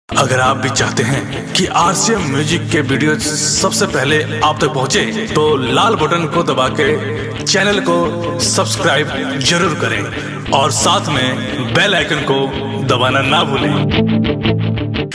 अगर आप भी चाहते हैं कि आरसीएम म्यूजिक के वीडियो सबसे पहले आप तक पहुंचे, तो लाल बटन को दबा के चैनल को सब्सक्राइब जरूर करें और साथ में बेल आइकन को दबाना ना भूलें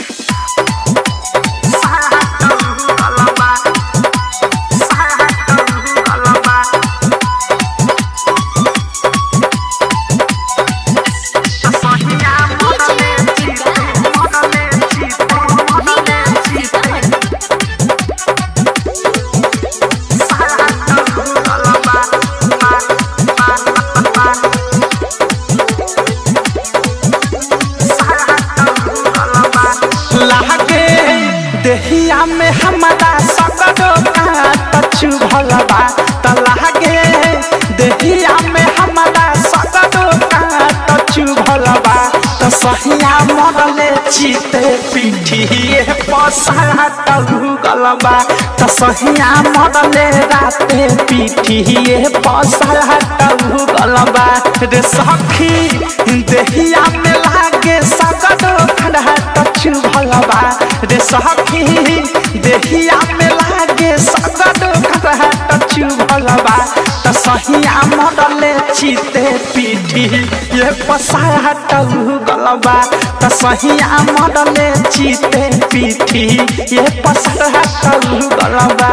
लागे देहिया में हमारा सकरो काट चुभलबा त लागे देहिया में हमारा सकरो काट चुभलबा त सहिया मरले चिते पिठिए पसाट गलबा त सहिया मरले राते पिठिए पसाट गलबा रे सखी देहिया में लागे सकरो काट चुभलबा रे सखी देहिया में लागे सकरो काट चुभलबा त सहिया मरले चिते पिठी ये पसाट गलबा त सहिया मरले चिते पिठी ये पसाट गलबा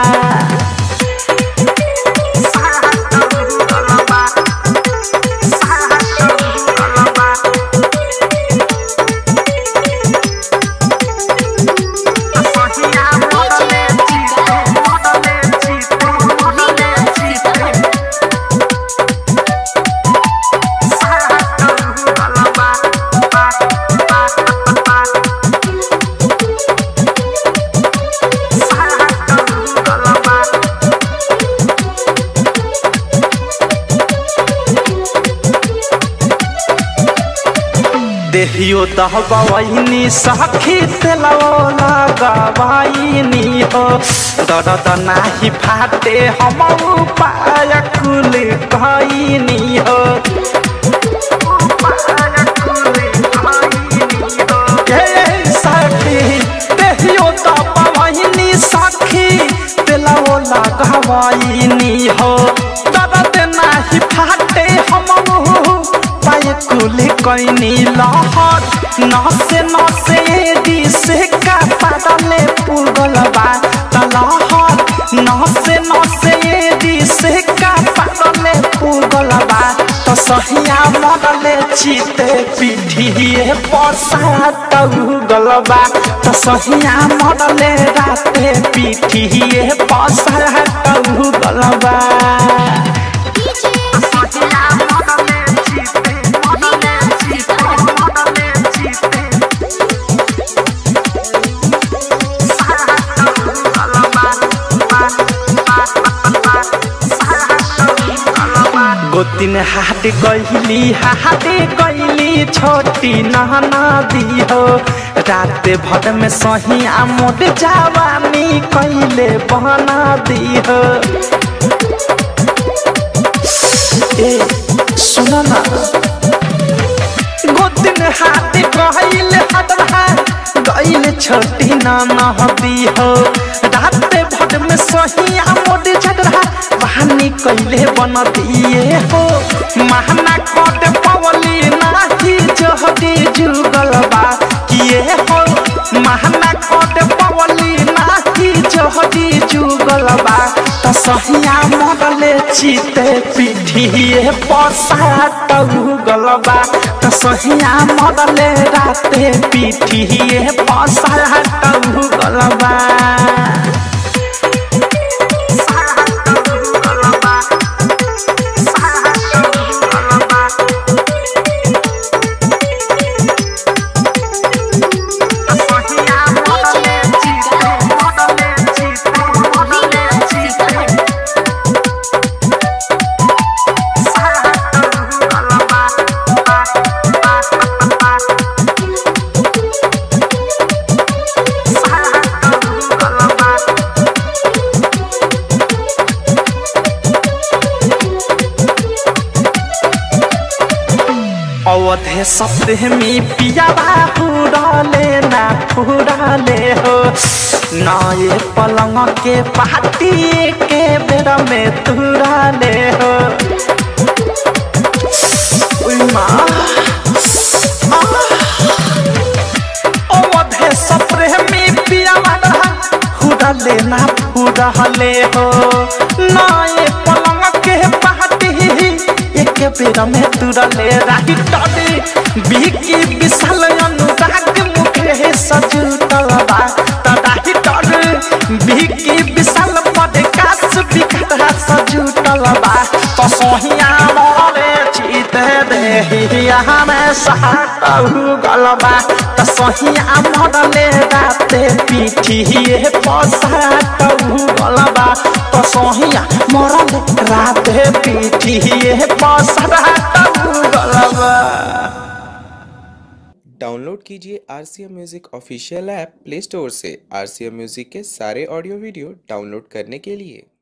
देहियो दहबैनी सखी तेलवो लगबैनी हो दर्द नाही फाटे हम उपाय कुल कहनी हो ए सखी देहियो दहबैनी सखी तेलवो लगबैनी हो दर्द नाही फाटे हम पाए कुले कैनी लहर नसे नसे दिसे का पादले पुगलबा तलहर नसे नसे दिसे का पादले पुगलबा त सहिया मदले चिते पिठिए पसात गलबा त सहिया मदले राते पिठिए पसात गलबा गोतिन हाट गईली हाट गईली छोटी नहना दी हो रात भर में सही आमोद जवानी कैले बना दी हो ए सुन ना गोतिन हाट गईल हटवा गईल छोटी नहना दी हो रात भर में सही आमोद झगड़ा बहानी कैले बन दिए हो महना कट पवली नाही जहदी जुगलबा किए हो महना कट पवली नाही जहदी जुगलबा त सहिया मरले चिते पिठिए पसाट गलबा त सहिया मरले राते पिठिए पसाट गलबा अवधे सप्रेमी पियाबा हुरले ना फूरा ले हो नए पलंग के पाटी के बेरा में तुरा ले हो उई माँ अवधे सप्रेमी पिया हुरा लेना पूरा ले हो नए पलंग के पाटी एक बेर में तुरा ले राही टडी बिकी विशाल अनुराग मुखे सजू तलबा तडाही टडी बिकी विशाल पडकास बिकटा सजू तलबा तो सोहिया मोरे चीते देहिया में साटहु गलबा तो सोहिया मोरले राते पीठिए पसाटहु गलबा तो सोहिया मोरले राते पीठिए पसाटहु गलबा डाउनलोड कीजिए R C M music official app play store से आर सी एम म्यूज़िक के सारे ऑडियो वीडियो डाउनलोड करने के लिए